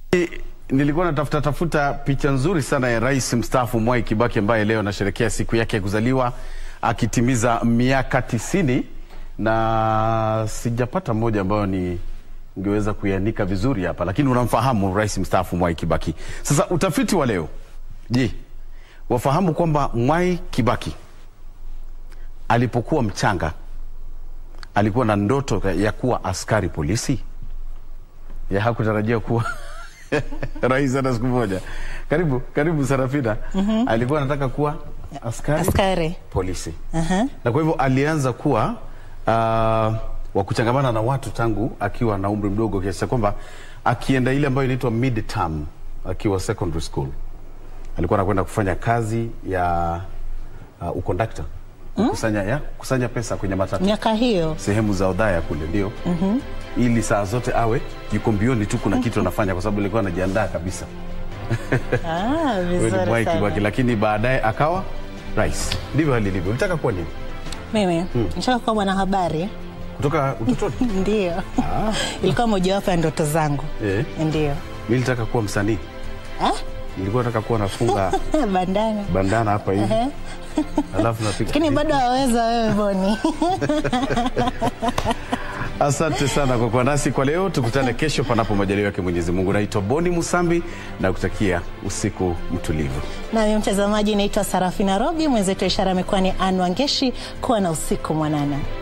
Nilikuwa natafuta tafuta picha nzuri sana ya rais mstaafu Mwai Kibaki ambaye leo anasherehekea siku yake ya kuzaliwa akitimiza miaka tisini na sijapata moja ambayo ni ngeweza kuianika vizuri hapa, lakini unamfahamu rais mstaafu Mwai Kibaki. Sasa utafiti wa leo, je, wafahamu kwamba Mwai Kibaki alipokuwa mchanga alikuwa na ndoto ya kuwa askari polisi? ya hakutarajia kuwa rais hata siku moja. Karibu karibu Sarafina. Alikuwa anataka kuwa askari, Askari. polisi Aha. na kwa hivyo alianza kuwa uh, wa kuchangamana na watu tangu akiwa na umri mdogo kiasi cha kwamba akienda ile ambayo inaitwa mid term akiwa secondary school alikuwa anakwenda kufanya kazi ya uh, ukondakta kusanya, ya, kusanya pesa kwenye matatu Miaka hiyo sehemu za Odhaya kule ndio ili saa zote awe yuko mbioni tu, kuna kitu anafanya, kwa sababu alikuwa anajiandaa kabisa. ah, Huyo ni vizuri Mwai sana. Kibaki, lakini baadaye akawa rais. Ndivyo hali ilivyo. Ulitaka kuwa nini Mimi nataka kuwa mwanahabari kutoka utotoni? ndio ilikuwa mojawapo ya ndoto zangu Eh, ndio mimi nilitaka kuwa msanii, Ah? nilikuwa nataka kuwa nafunga bandana bandana hapa hivi Ehe. alafu napiga lakini bado waweza wewe Boni Asante sana kwa kuwa nasi kwa leo. Tukutane kesho panapo majaliwa yake Mwenyezi Mungu. Naitwa Boni Musambi na kutakia usiku mtulivu. nami mtazamaji naitwa Sarafina Robi mwenzetu wa ishara amekuwa ni Ann Wangeshi kuwa na usiku mwanana